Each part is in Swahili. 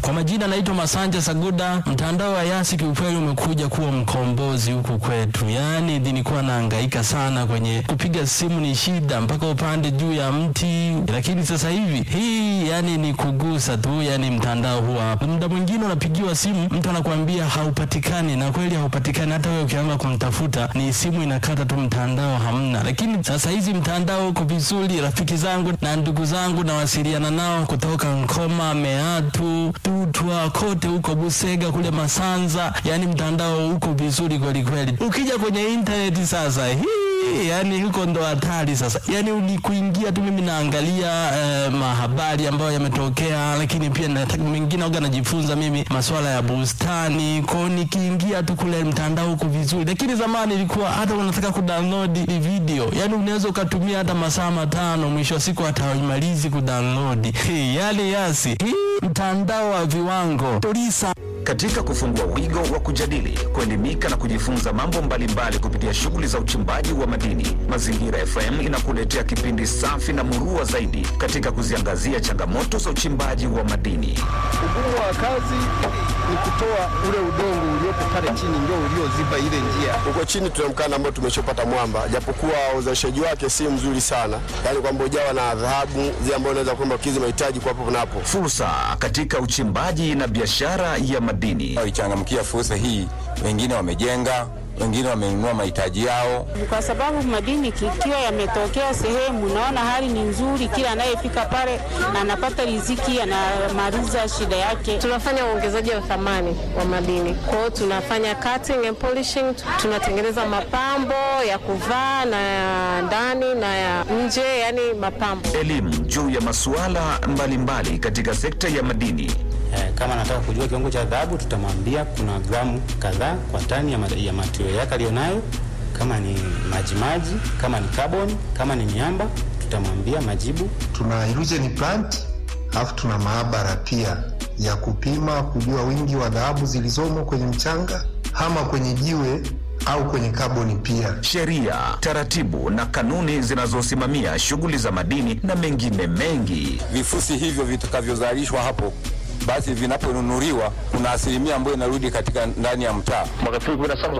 Kwa majina naitwa Masanja Saguda. Mtandao wa Yasi kiukweli umekuja kuwa mkombozi huku kwetu, yaani nilikuwa nahangaika sana kwenye kupiga simu, ni shida mpaka upande juu ya mti, lakini sasa hivi hii yani ni kugusa tu, yani mtandao huwa muda mwingine unapigiwa simu, mtu anakuambia haupatikani, na kweli haupatikani. Hata wewe ukianza kumtafuta ni simu inakata tu, mtandao hamna. Lakini sasa hizi mtandao uko vizuri. Rafiki zangu na ndugu zangu nawasiliana nao kutoka Nkoma, Meatu, Tutwa, kote huko Busega, kule Masanza, yani mtandao uko vizuri kweli kweli. Ukija kwenye intaneti sasa hii yani huko ndo hatari sasa. Yani ni kuingia tu, mimi naangalia eh, mahabari ambayo yametokea, lakini pia nataka mengine aga najifunza mimi masuala ya bustani kwao, nikiingia tu kule mtandao huko vizuri. Lakini zamani ilikuwa hata unataka kudownload video, yani unaweza ukatumia hata masaa matano, mwisho wa siku hata haimalizi kudownload. Yani Yasi hii mtandao wa viwango tulisa Katika kufungua wigo wa kujadili, kuelimika na kujifunza mambo mbalimbali kupitia shughuli za uchimbaji wa madini, Mazingira FM inakuletea kipindi safi na murua zaidi katika kuziangazia changamoto za uchimbaji wa madini. Ugumu wa kazi ni kutoa ule udongo uliopo pale chini ndio ulioziba ile njia. Huko chini tuna mkanda ambao tumeshopata mwamba, japokuwa uzalishaji wake si mzuri sana, yaani kwamba ujawa na dhahabu zile ambazo unaweza kwamba kukidhi mahitaji kwa hapo na hapo. Fursa katika uchimbaji na biashara ya madini. waichangamkia fursa hii. Wengine wamejenga, wengine wamenunua mahitaji yao. kwa sababu madini kikiwa yametokea sehemu, naona hali ni nzuri, kila anayefika pale anapata riziki, anamaliza shida yake. Tunafanya uongezaji wa thamani wa madini. Kwa hiyo tunafanya cutting and polishing, tunatengeneza mapambo ya kuvaa na ya ndani na ya nje, yani mapambo. Elimu juu ya masuala mbalimbali katika sekta ya madini. Eh, kama anataka kujua kiwango cha dhahabu tutamwambia kuna gramu kadhaa kwa tani ya, ma- ya material yake aliyonayo, kama ni majimaji, kama ni carbon, kama ni miamba tutamwambia majibu. tuna illusion plant alafu tuna maabara pia ya kupima kujua wingi wa dhahabu zilizomo kwenye mchanga ama kwenye jiwe au kwenye kaboni pia. sheria, taratibu na kanuni zinazosimamia shughuli za madini na mengine mengi. Vifusi hivyo vitakavyozalishwa hapo, basi vinaponunuliwa, kuna asilimia ambayo inarudi katika ndani ya mtaa. Mwaka 2017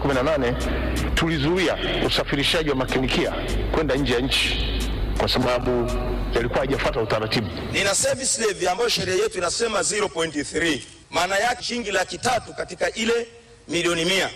18 tulizuia usafirishaji wa makinikia kwenda nje ya nchi kwa sababu yalikuwa hajafuata utaratibu. nina service levy ambayo sheria yetu inasema 0.3 maana yake shilingi laki tatu katika ile milioni mia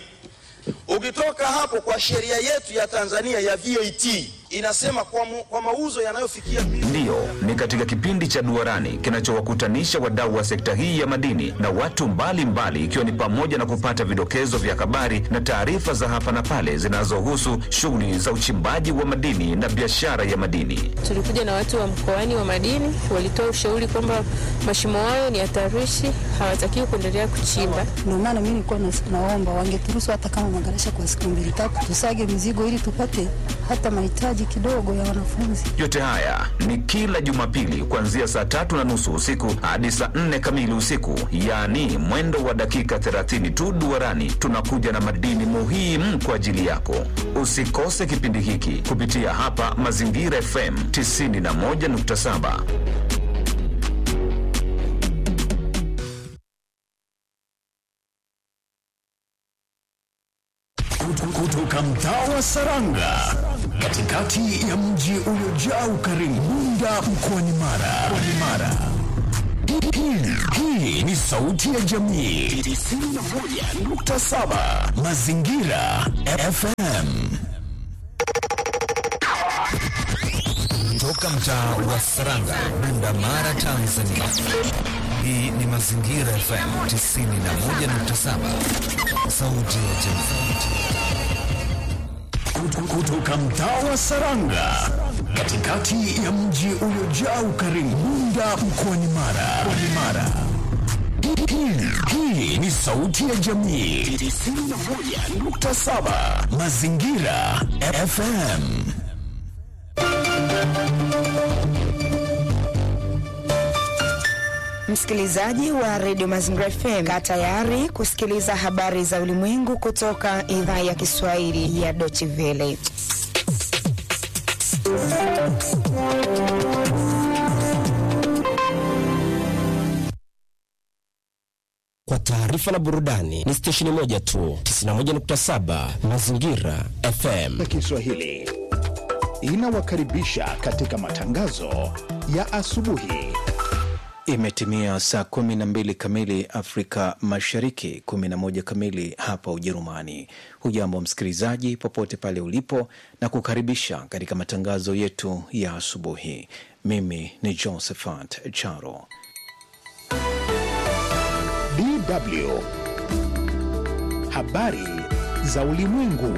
ukitoka hapo kwa sheria yetu ya tanzania ya vat inasema kwa, mu, kwa mauzo yanayofikia Ndiyo, ni katika kipindi cha Duarani kinachowakutanisha wadau wa sekta hii ya madini na watu mbalimbali, ikiwa ni pamoja na kupata vidokezo vya habari na taarifa za hapa na pale zinazohusu shughuli za uchimbaji wa madini na biashara ya madini. Tulikuja na watu wa mkoani wa madini, walitoa ushauri kwamba mashimo hayo ni hatarishi, hawatakiwi kuendelea kuchimba. Ndio maana mimi nilikuwa nas- naomba wangeturuhusu hata kama magarasha kwa siku mbili tatu, tusage mizigo ili tupate hata mahitaji kidogo ya wanafunzi. Yote haya ni kila Jumapili kuanzia saa tatu na nusu usiku hadi saa nne kamili usiku, yaani mwendo wa dakika 30 tu. Duarani tunakuja na madini muhimu kwa ajili yako. Usikose kipindi hiki kupitia hapa Mazingira FM 91.7. kutoka mtaa wa Saranga katikati ya mji uliojaa ukarimu Bunda mkoani Mara. Mkoani Mara. Hii- Hii ni sauti ya jamii 91.7 Mazingira FM. Toka mtaa wa Saranga, Bunda, Mara, Tanzania. Hii ni Mazingira FM 91.7, sauti ya jamii. Kutu- Kutoka mtaa wa Saranga katikati ya mji uliojaa ukarimu Bunda mkoani Mara. Mkoani Mara. Hii- Hii ni sauti ya jamii 91.7 Mazingira FM. Msikilizaji wa redio Mazingira FM, kaa tayari kusikiliza habari za ulimwengu kutoka idhaa ya Kiswahili ya Deutsche Welle. kwa taarifa na burudani ni stesheni moja tu, 91.7 Mazingira FM. ya Kiswahili inawakaribisha katika matangazo ya asubuhi. Imetimia saa kumi na mbili kamili Afrika Mashariki, kumi na moja kamili hapa Ujerumani. Hujambo msikilizaji, popote pale ulipo, na kukaribisha katika matangazo yetu ya asubuhi. Mimi ni Josephat Charo. DW habari za ulimwengu.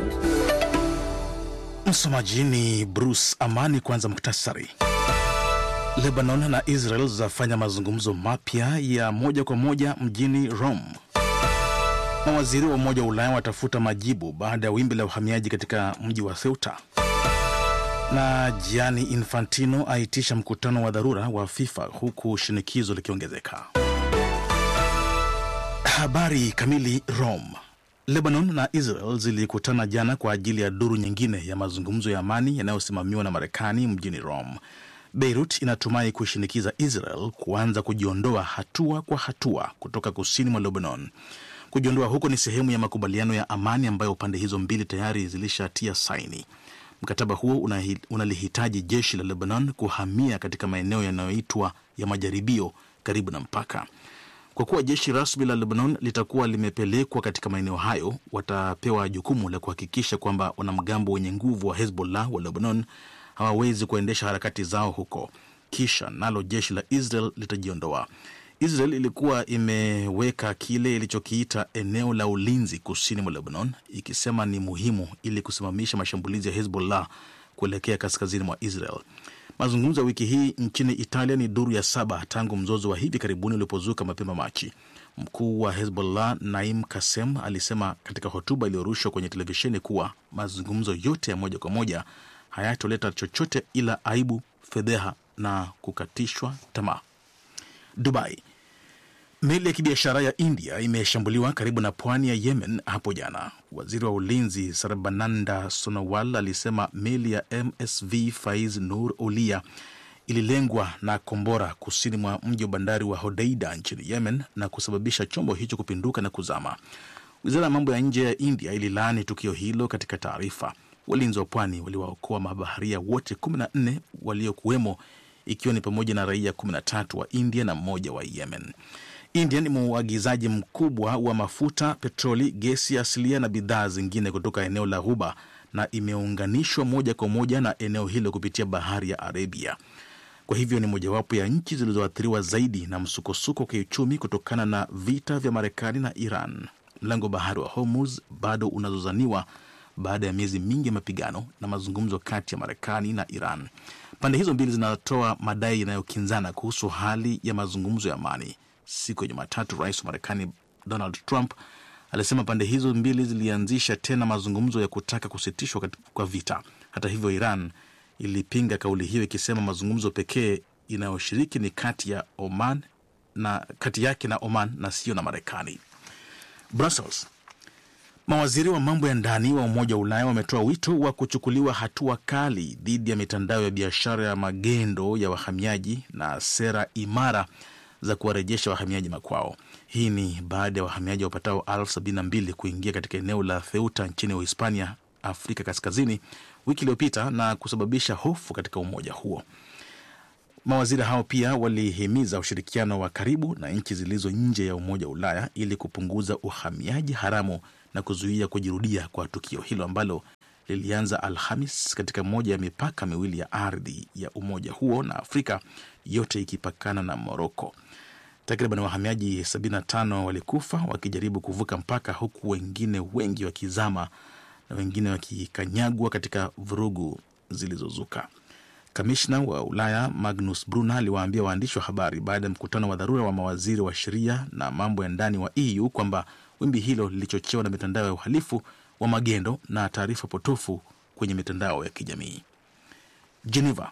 Msomaji ni Bruce Amani. Kwanza muktasari. Lebanon na Israel zafanya mazungumzo mapya ya moja kwa moja mjini Rome. Mawaziri wa Umoja wa Ulaya watafuta majibu baada ya wimbi la uhamiaji katika mji wa Ceuta. Na Gianni Infantino aitisha mkutano wa dharura wa FIFA huku shinikizo likiongezeka. Habari kamili. Rome. Lebanon na Israel zilikutana jana kwa ajili ya duru nyingine ya mazungumzo ya amani yanayosimamiwa na Marekani mjini Rome. Beirut inatumai kushinikiza Israel kuanza kujiondoa hatua kwa hatua kutoka kusini mwa Lebanon. Kujiondoa huko ni sehemu ya makubaliano ya amani ambayo pande hizo mbili tayari zilishatia saini. Mkataba huo unahi- unalihitaji jeshi la Lebanon kuhamia katika maeneo yanayoitwa ya majaribio karibu na mpaka. Kwa kuwa jeshi rasmi la Lebanon litakuwa limepelekwa katika maeneo hayo, watapewa jukumu la kuhakikisha kwamba wanamgambo wenye nguvu wa Hezbollah wa Lebanon hawawezi kuendesha harakati zao huko, kisha nalo jeshi la Israel litajiondoa. Israel ilikuwa imeweka kile ilichokiita eneo la ulinzi kusini mwa Lebanon, ikisema ni muhimu ili kusimamisha mashambulizi ya Hezbollah kuelekea kaskazini mwa Israel. Mazungumzo ya wiki hii nchini Italia ni duru ya saba tangu mzozo wa hivi karibuni ulipozuka mapema Machi. Mkuu wa Hezbollah Naim Kasem alisema katika hotuba iliyorushwa kwenye televisheni kuwa mazungumzo yote ya moja kwa moja hayatoleta chochote ila aibu, fedheha na kukatishwa tamaa. Dubai. Meli ya kibiashara ya India imeshambuliwa karibu na pwani ya Yemen hapo jana. Waziri wa ulinzi Sarbananda Sonowal alisema meli ya MSV Faiz Nur Olia ililengwa na kombora kusini mwa mji wa bandari wa Hodeida nchini Yemen na kusababisha chombo hicho kupinduka na kuzama. Wizara ya mambo ya nje ya India ililaani tukio hilo katika taarifa. Walinzi wa pwani waliwaokoa mabaharia wote 14 waliokuwemo, ikiwa ni pamoja na raia 13 wa India na mmoja wa Yemen. India ni mwagizaji mkubwa wa mafuta, petroli, gesi asilia na bidhaa zingine kutoka eneo la Ghuba na imeunganishwa moja kwa moja na eneo hilo kupitia bahari ya Arabia. Kwa hivyo ni mojawapo ya nchi zilizoathiriwa zaidi na msukosuko wa kiuchumi kutokana na vita vya Marekani na Iran. Mlango wa bahari wa Hormuz bado unazozaniwa baada ya miezi mingi ya mapigano na mazungumzo kati ya Marekani na Iran. Pande hizo mbili zinatoa madai yanayokinzana kuhusu hali ya mazungumzo ya amani. Siku ya Jumatatu, rais wa Marekani Donald Trump alisema pande hizo mbili zilianzisha tena mazungumzo ya kutaka kusitishwa kat- kwa vita. Hata hivyo, Iran ilipinga kauli hiyo ikisema mazungumzo pekee inayoshiriki ni kati ya Oman na kati yake na Oman na sio na Marekani. Brussels. Mawaziri wa mambo ya ndani wa Umoja wa Ulaya wametoa wito wa kuchukuliwa hatua kali dhidi ya mitandao ya biashara ya magendo ya wahamiaji na sera imara za kuwarejesha wahamiaji makwao. Hii ni baada ya wahamiaji wapatao elfu sabini na mbili kuingia katika eneo la Ceuta nchini Uhispania, Afrika Kaskazini, wiki iliyopita na kusababisha hofu katika umoja huo. Mawaziri hao pia walihimiza ushirikiano wa karibu na nchi zilizo nje ya Umoja wa Ulaya ili kupunguza uhamiaji haramu na kuzuia kujirudia kwa tukio hilo ambalo lilianza Alhamis katika moja ya mipaka miwili ya ardhi ya umoja huo na Afrika, yote ikipakana na Moroko. Takriban wahamiaji 75 walikufa wakijaribu kuvuka mpaka, huku wengine wengi wakizama na wengine wakikanyagwa katika vurugu zilizozuka. Kamishna wa Ulaya Magnus Brunner aliwaambia waandishi wa habari baada ya mkutano wa dharura wa mawaziri wa sheria na mambo ya ndani wa EU kwamba wimbi hilo lilichochewa na mitandao ya uhalifu wa magendo na taarifa potofu kwenye mitandao ya kijamii. Geneva.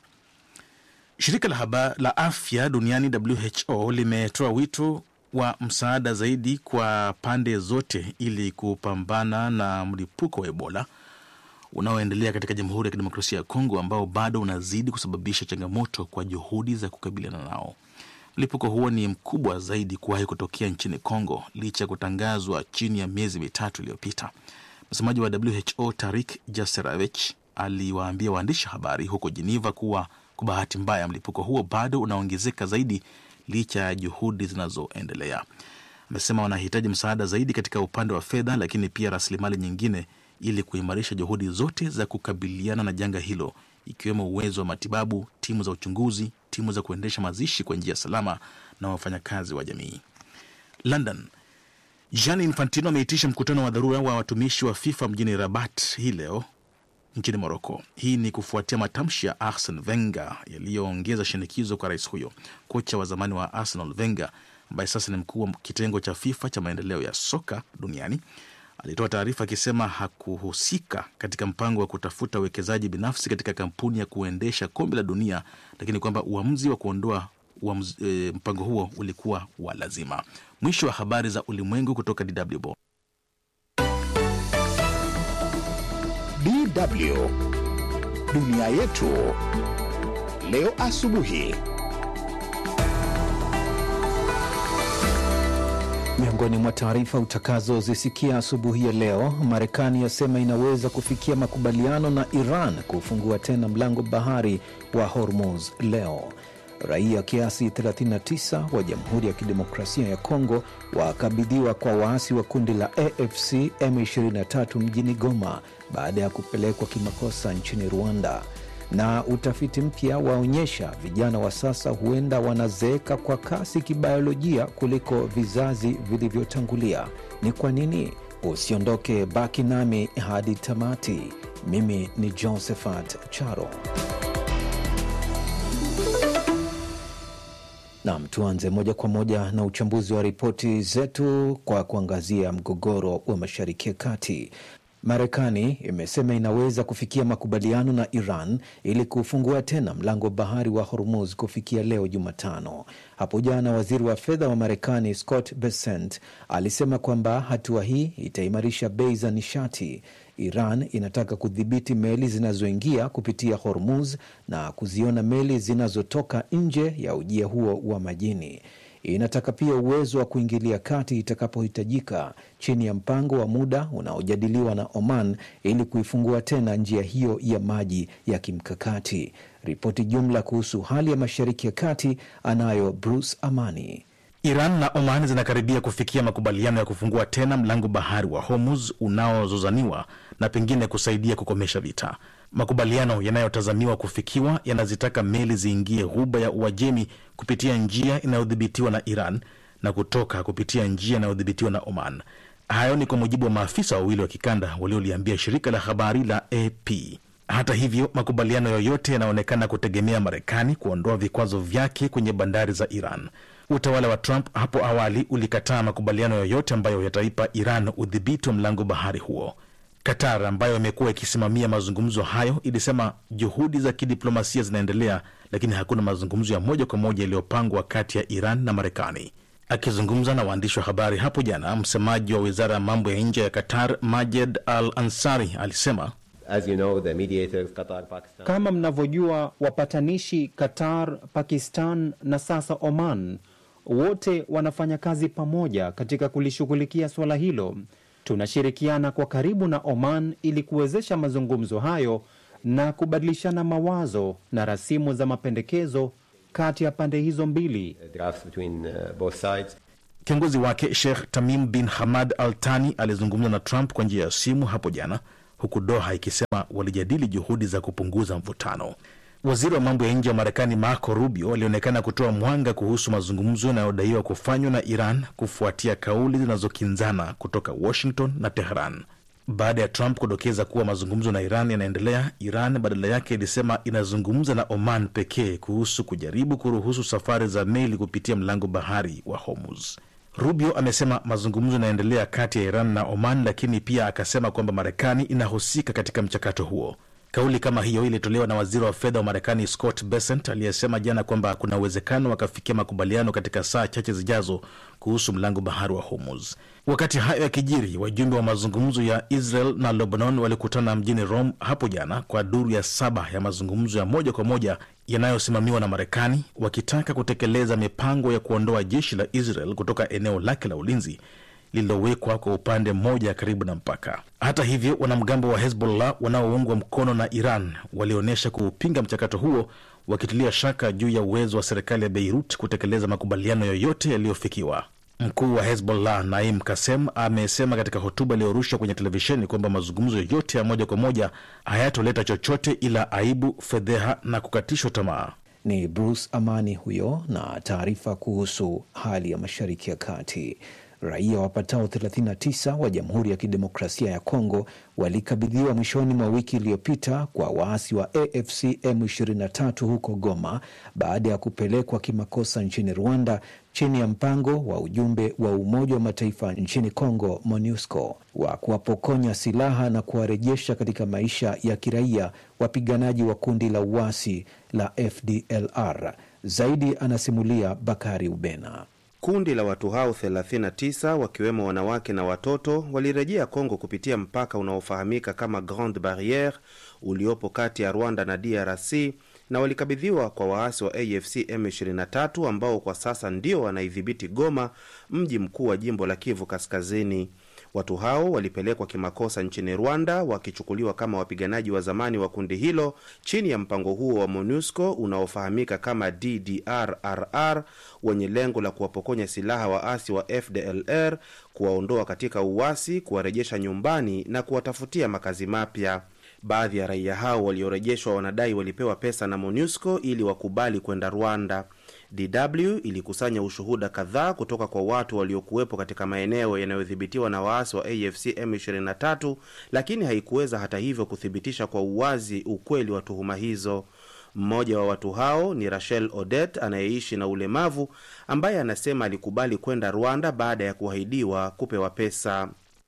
Shirika la, haba, la afya duniani WHO limetoa wito wa msaada zaidi kwa pande zote ili kupambana na mlipuko wa Ebola unaoendelea katika Jamhuri ya Kidemokrasia ya Kongo ambao bado unazidi kusababisha changamoto kwa juhudi za kukabiliana nao. Mlipuko huo ni mkubwa zaidi kuwahi kutokea nchini Kongo licha ya kutangazwa chini ya miezi mitatu iliyopita. Msemaji wa WHO Tarik Jaserevich aliwaambia waandishi habari huko Geneva kuwa kwa bahati mbaya mlipuko huo bado unaongezeka zaidi licha ya juhudi zinazoendelea. Amesema wanahitaji msaada zaidi katika upande wa fedha, lakini pia rasilimali nyingine ili kuimarisha juhudi zote za kukabiliana na janga hilo, ikiwemo uwezo wa matibabu, timu za uchunguzi, timu za kuendesha mazishi kwa njia salama na wafanyakazi wa jamii. London, Gianni Infantino ameitisha mkutano wa dharura wa watumishi wa FIFA mjini Rabat hii leo nchini Moroko. Hii ni kufuatia matamshi ya Arsene Wenger yaliyoongeza shinikizo kwa rais huyo. Kocha wa zamani wa Arsenal Wenger, ambaye sasa ni mkuu wa kitengo cha FIFA cha maendeleo ya soka duniani, alitoa taarifa akisema hakuhusika katika mpango wa kutafuta uwekezaji binafsi katika kampuni ya kuendesha kombe la dunia, lakini kwamba uamuzi wa kuondoa uamuzi, e, mpango huo ulikuwa wa lazima. Mwisho wa habari za ulimwengu kutoka DW Bonn. DW dunia yetu leo asubuhi. Miongoni mwa taarifa utakazozisikia asubuhi ya leo, Marekani yasema inaweza kufikia makubaliano na Iran kufungua tena mlango bahari wa Hormuz leo. Raia kiasi 39 wa Jamhuri ya Kidemokrasia ya Kongo wakabidhiwa kwa waasi wa kundi la AFC M23 mjini Goma baada ya kupelekwa kimakosa nchini Rwanda. Na utafiti mpya waonyesha vijana wa sasa huenda wanazeeka kwa kasi kibiolojia kuliko vizazi vilivyotangulia. Ni kwa nini? Usiondoke, baki nami hadi tamati. Mimi ni Josephat Charo. Nam, tuanze moja kwa moja na uchambuzi wa ripoti zetu kwa kuangazia mgogoro wa Mashariki ya Kati. Marekani imesema inaweza kufikia makubaliano na Iran ili kufungua tena mlango wa bahari wa Hormuz kufikia leo Jumatano. Hapo jana waziri wa fedha wa Marekani Scott Bessent alisema kwamba hatua hii itaimarisha bei za nishati. Iran inataka kudhibiti meli zinazoingia kupitia Hormuz na kuziona meli zinazotoka nje ya ujia huo wa majini. Inataka pia uwezo wa kuingilia kati itakapohitajika chini ya mpango wa muda unaojadiliwa na Oman ili kuifungua tena njia hiyo ya maji ya kimkakati. Ripoti jumla kuhusu hali ya Mashariki ya Kati anayo Bruce Amani. Iran na Oman zinakaribia kufikia makubaliano ya kufungua tena mlango bahari wa Hormuz unaozozaniwa na pengine kusaidia kukomesha vita. Makubaliano yanayotazamiwa kufikiwa yanazitaka meli ziingie ghuba ya Uajemi kupitia njia inayodhibitiwa na Iran na kutoka kupitia njia inayodhibitiwa na Oman. Hayo ni kwa mujibu wa maafisa wawili wa kikanda walioliambia shirika la habari la AP. Hata hivyo, makubaliano yoyote yanaonekana kutegemea Marekani kuondoa vikwazo vyake kwenye bandari za Iran. Utawala wa Trump hapo awali ulikataa makubaliano yoyote ambayo yataipa Iran udhibiti wa mlango bahari huo. Qatar ambayo imekuwa ikisimamia mazungumzo hayo ilisema juhudi za kidiplomasia zinaendelea, lakini hakuna mazungumzo ya moja kwa moja yaliyopangwa kati ya Iran na Marekani. Akizungumza na waandishi wa habari hapo jana, msemaji wa wizara ya mambo ya nje ya Qatar Majed Al Ansari alisema As you know, the mediators, Qatar, Pakistan. Kama mnavyojua, wapatanishi Qatar, Pakistan na sasa Oman wote wanafanya kazi pamoja katika kulishughulikia suala hilo. Tunashirikiana kwa karibu na Oman ili kuwezesha mazungumzo hayo na kubadilishana mawazo na rasimu za mapendekezo kati ya pande hizo mbili. Drafts between uh, both sides. Kiongozi wake Sheikh Tamim bin Hamad Al Thani alizungumza na Trump kwa njia ya simu hapo jana, huku Doha ikisema walijadili juhudi za kupunguza mvutano. Waziri wa mambo ya nje wa Marekani Marco Rubio alionekana kutoa mwanga kuhusu mazungumzo yanayodaiwa kufanywa na Iran kufuatia kauli zinazokinzana kutoka Washington na Tehran. Baada ya Trump kudokeza kuwa mazungumzo na Iran yanaendelea, Iran badala yake ilisema inazungumza na Oman pekee kuhusu kujaribu kuruhusu safari za meli kupitia mlango bahari wa Hormuz. Rubio amesema mazungumzo yanaendelea kati ya Iran na Oman, lakini pia akasema kwamba Marekani inahusika katika mchakato huo. Kauli kama hiyo ilitolewa na waziri wa fedha wa Marekani Scott Bessent aliyesema jana kwamba kuna uwezekano wakafikia makubaliano katika saa chache zijazo kuhusu mlango bahari wa Hormuz. Wakati hayo yakijiri, wajumbe wa mazungumzo ya Israel na Lebanon walikutana mjini Rome hapo jana kwa duru ya saba ya mazungumzo ya moja kwa moja yanayosimamiwa na Marekani, wakitaka kutekeleza mipango ya kuondoa jeshi la Israel kutoka eneo lake la ulinzi lililowekwa kwa upande mmoja karibu na mpaka. Hata hivyo, wanamgambo wa Hezbollah wanaoungwa mkono na Iran walionyesha kuupinga mchakato huo, wakitilia shaka juu ya uwezo wa serikali ya Beirut kutekeleza makubaliano yoyote yaliyofikiwa. Mkuu wa Hezbollah Naim Kasem amesema katika hotuba iliyorushwa kwenye televisheni kwamba mazungumzo yote ya moja kwa moja hayatoleta chochote ila aibu, fedheha na kukatishwa tamaa. Ni Bruce Amani huyo na taarifa kuhusu hali ya Mashariki ya Kati. Raia wapatao 39 wa Jamhuri ya Kidemokrasia ya Kongo walikabidhiwa mwishoni mwa wiki iliyopita kwa waasi wa AFC M23 huko Goma baada ya kupelekwa kimakosa nchini Rwanda chini ya mpango wa ujumbe wa Umoja wa Mataifa nchini Kongo MONUSCO wa kuwapokonya silaha na kuwarejesha katika maisha ya kiraia wapiganaji wa kundi la uasi la FDLR. Zaidi anasimulia Bakari Ubena. Kundi la watu hao 39 wakiwemo wanawake na watoto walirejea Kongo kupitia mpaka unaofahamika kama Grande Barriere uliopo kati ya Rwanda na DRC na walikabidhiwa kwa waasi wa AFC M23 ambao kwa sasa ndio wanaidhibiti Goma, mji mkuu wa jimbo la Kivu Kaskazini. Watu hao walipelekwa kimakosa nchini Rwanda wakichukuliwa kama wapiganaji wa zamani wa kundi hilo chini ya mpango huo wa MONUSCO unaofahamika kama DDRRR wenye lengo la kuwapokonya silaha waasi wa FDLR, kuwaondoa katika uasi, kuwarejesha nyumbani na kuwatafutia makazi mapya. Baadhi ya raia hao waliorejeshwa wanadai walipewa pesa na MONUSCO ili wakubali kwenda Rwanda. DW ilikusanya ushuhuda kadhaa kutoka kwa watu waliokuwepo katika maeneo yanayodhibitiwa na waasi wa AFC M23, lakini haikuweza hata hivyo kuthibitisha kwa uwazi ukweli wa tuhuma hizo. Mmoja wa watu hao ni Rachel Odet anayeishi na ulemavu ambaye anasema alikubali kwenda Rwanda baada ya kuahidiwa kupewa pesa.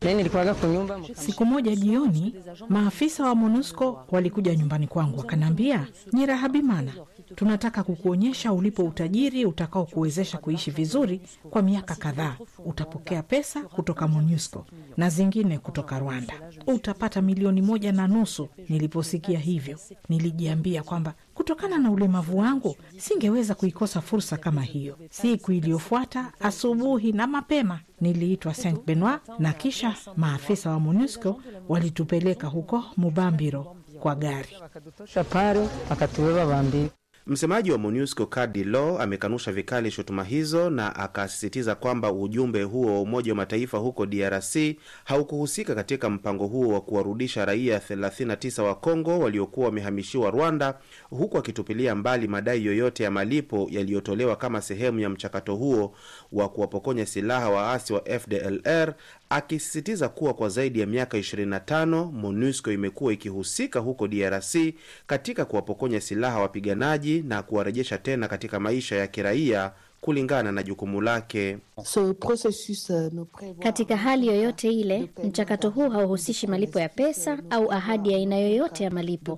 Siku moja jioni, maafisa wa MONUSCO walikuja nyumbani kwangu wakaniambia, Nyirahabimana, tunataka kukuonyesha ulipo utajiri utakao kuwezesha kuishi vizuri kwa miaka kadhaa. Utapokea pesa kutoka MONUSCO na zingine kutoka Rwanda, utapata milioni moja na nusu. Niliposikia hivyo, nilijiambia kwamba kutokana na ulemavu wangu singeweza kuikosa fursa kama hiyo. Siku iliyofuata asubuhi na mapema niliitwa Saint Benoit na kisha maafisa wa MONUSCO walitupeleka huko Mubambiro kwa gari. Msemaji wa MONUSCO Kadi Law amekanusha vikali shutuma hizo na akasisitiza kwamba ujumbe huo wa Umoja wa Mataifa huko DRC haukuhusika katika mpango huo wa kuwarudisha raia 39 wa Kongo waliokuwa wamehamishiwa Rwanda, huku akitupilia mbali madai yoyote ya malipo yaliyotolewa kama sehemu ya mchakato huo wa kuwapokonya silaha waasi wa FDLR, akisisitiza kuwa kwa zaidi ya miaka 25 MONUSCO imekuwa ikihusika huko DRC katika kuwapokonya silaha wapiganaji na kuwarejesha tena katika maisha ya kiraia kulingana na jukumu lake. Katika hali yoyote ile, mchakato huu hauhusishi malipo ya pesa au ahadi ya aina yoyote ya malipo.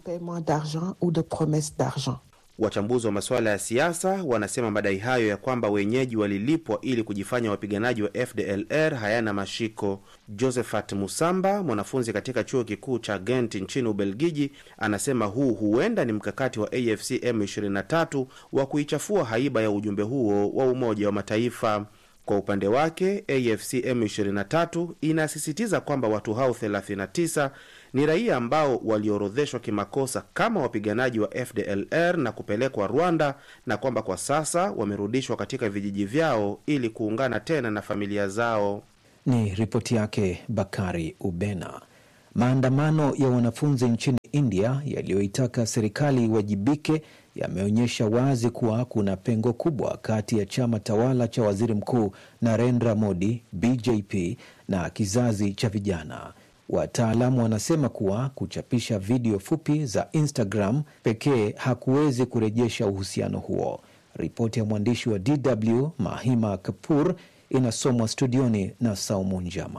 Wachambuzi wa masuala ya siasa wanasema madai hayo ya kwamba wenyeji walilipwa ili kujifanya wapiganaji wa FDLR hayana mashiko. Josephat Musamba, mwanafunzi katika chuo kikuu cha Ghent nchini Ubelgiji, anasema huu huenda ni mkakati wa AFC M23 wa kuichafua haiba ya ujumbe huo wa Umoja wa Mataifa. Kwa upande wake AFC M23 inasisitiza kwamba watu hao 39 ni raia ambao waliorodheshwa kimakosa kama wapiganaji wa FDLR na kupelekwa Rwanda na kwamba kwa sasa wamerudishwa katika vijiji vyao ili kuungana tena na familia zao. Ni ripoti yake Bakari Ubena. Maandamano ya wanafunzi nchini India yaliyoitaka serikali iwajibike yameonyesha wazi kuwa kuna pengo kubwa kati ya chama tawala cha waziri mkuu Narendra Modi BJP na kizazi cha vijana. Wataalamu wanasema kuwa kuchapisha video fupi za Instagram pekee hakuwezi kurejesha uhusiano huo. Ripoti ya mwandishi wa DW Mahima Kapur inasomwa studioni na Saumu Njama.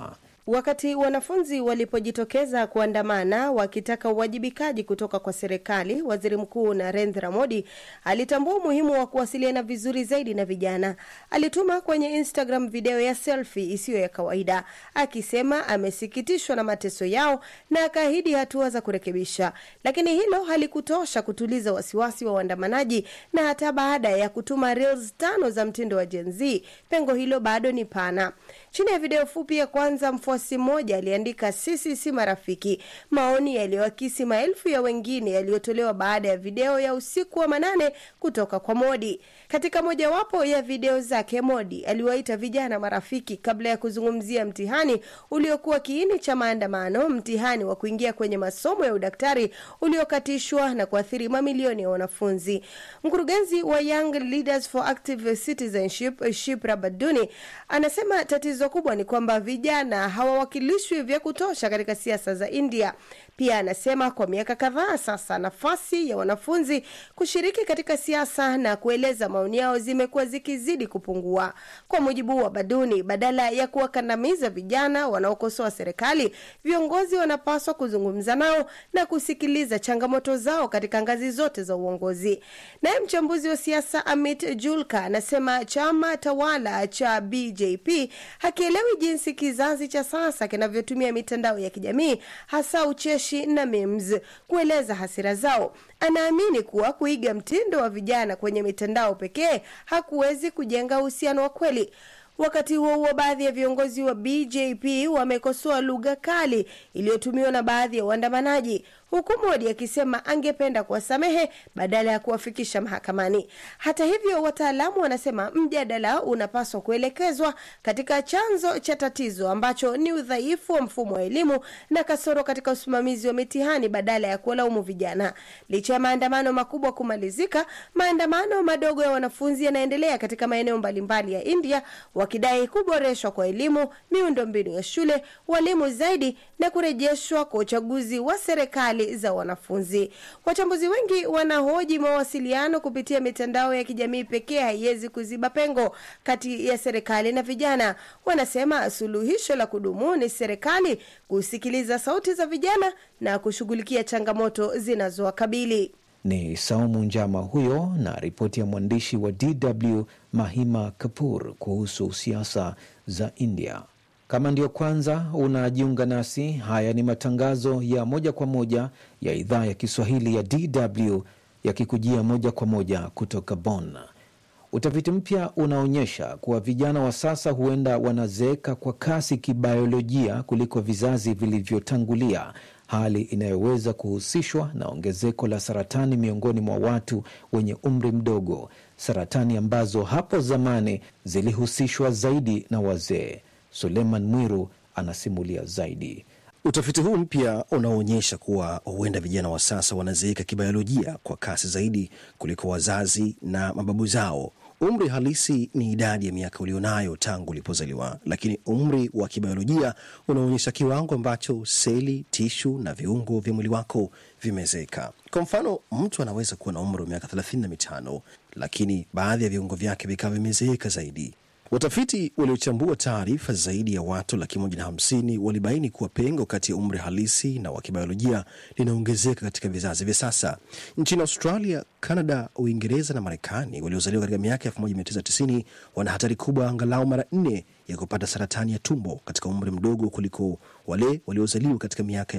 Wakati wanafunzi walipojitokeza kuandamana wakitaka uwajibikaji kutoka kwa serikali, waziri mkuu Narendra Modi alitambua umuhimu wa kuwasiliana vizuri zaidi na vijana. Alituma kwenye Instagram video ya selfie isiyo ya kawaida, akisema amesikitishwa na mateso yao na akaahidi hatua za kurekebisha. Lakini hilo halikutosha kutuliza wasiwasi wa waandamanaji, na hata baada ya kutuma reels tano za mtindo wa Gen Z, pengo hilo bado ni pana. Chini ya video fupi ya kwanza, mfuasi mmoja aliandika sisi si marafiki, maoni yaliyoakisi maelfu ya wengine yaliyotolewa baada ya video ya usiku wa manane kutoka kwa Modi. Katika mojawapo ya video zake, Modi aliwaita vijana marafiki kabla ya kuzungumzia mtihani uliokuwa kiini cha maandamano, mtihani wa kuingia kwenye masomo ya udaktari uliokatishwa na kuathiri mamilioni ya wanafunzi. Mkurugenzi wa Young Leaders for Active Citizenship Shipra Baduni anasema tatizo kubwa ni kwamba vijana hawawakilishwi vya kutosha katika siasa za India. Pia anasema kwa miaka kadhaa sasa nafasi ya wanafunzi kushiriki katika siasa na kueleza maoni yao zimekuwa zikizidi kupungua. Kwa mujibu wa Baduni, badala ya kuwakandamiza vijana wanaokosoa serikali, viongozi wanapaswa kuzungumza nao na kusikiliza changamoto zao katika ngazi zote za uongozi. Naye mchambuzi wa siasa Amit Julka anasema chama tawala cha BJP hakielewi jinsi kizazi cha sasa kinavyotumia mitandao ya kijamii hasa ucheshi na memes kueleza hasira zao. Anaamini kuwa kuiga mtindo wa vijana kwenye mitandao pekee hakuwezi kujenga uhusiano wa kweli. Wakati huo huo, baadhi ya viongozi wa BJP wamekosoa lugha kali iliyotumiwa na baadhi ya waandamanaji, huku Modi akisema angependa kuwasamehe badala ya kuwafikisha mahakamani. Hata hivyo, wataalamu wanasema mjadala unapaswa kuelekezwa katika chanzo cha tatizo ambacho ni udhaifu wa mfumo wa elimu na kasoro katika usimamizi wa mitihani badala ya kuwalaumu vijana. Licha ya maandamano makubwa kumalizika, maandamano madogo ya wanafunzi yanaendelea katika maeneo mbalimbali ya India wakidai kuboreshwa kwa elimu, miundombinu ya shule, walimu zaidi na kurejeshwa kwa uchaguzi wa serikali za wanafunzi. Wachambuzi wengi wanahoji mawasiliano kupitia mitandao ya kijamii pekee haiwezi kuziba pengo kati ya serikali na vijana. Wanasema suluhisho la kudumu ni serikali kusikiliza sauti za vijana na kushughulikia changamoto zinazowakabili. Ni Saumu Njama huyo na ripoti ya mwandishi wa DW Mahima Kapur kuhusu siasa za India. Kama ndiyo kwanza unajiunga nasi, haya ni matangazo ya moja kwa moja ya idhaa ya Kiswahili ya DW yakikujia moja kwa moja kutoka Bonn. Utafiti mpya unaonyesha kuwa vijana wa sasa huenda wanazeeka kwa kasi kibiolojia kuliko vizazi vilivyotangulia, hali inayoweza kuhusishwa na ongezeko la saratani miongoni mwa watu wenye umri mdogo, saratani ambazo hapo zamani zilihusishwa zaidi na wazee. Suleiman Mwiru anasimulia zaidi. Utafiti huu mpya unaonyesha kuwa huenda vijana wa sasa wanazeeka kibiolojia kwa kasi zaidi kuliko wazazi na mababu zao. Umri halisi ni idadi ya miaka ulionayo tangu ulipozaliwa, lakini umri wa kibiolojia unaonyesha kiwango ambacho seli, tishu na viungo vya mwili wako vimezeeka. Kwa mfano, mtu anaweza kuwa na umri wa miaka thelathini na mitano lakini baadhi ya viungo vyake vikawa vimezeeka zaidi. Watafiti waliochambua taarifa zaidi ya watu laki moja na hamsini walibaini kuwa pengo kati ya umri halisi na wa kibiolojia linaongezeka katika vizazi vya sasa. Nchini Australia, Canada, Uingereza na Marekani waliozaliwa katika miaka 1990 wana hatari kubwa angalau mara nne ya kupata saratani ya tumbo katika umri mdogo kuliko wale waliozaliwa katika miaka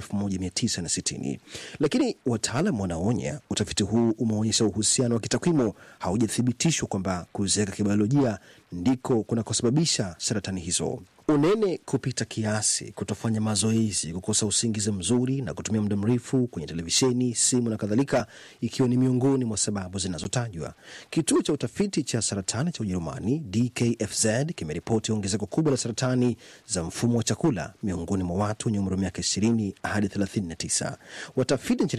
1960. Lakini wataalam wanaonya utafiti huu umeonyesha uhusiano wa kitakwimu haujathibitishwa kwamba kuzeeka kibiolojia ndiko kunakosababisha saratani hizo. Unene kupita kiasi, kutofanya mazoezi, kukosa usingizi mzuri na kutumia muda mrefu kwenye televisheni, simu na kadhalika, ikiwa ni miongoni mwa sababu zinazotajwa. Kituo cha utafiti cha saratani cha Ujerumani DKFZ kimeripoti ongezeko kubwa la saratani za mfumo wa chakula miongoni mwa watu wenye umri wa miaka 20 hadi 39. Watafiti nchini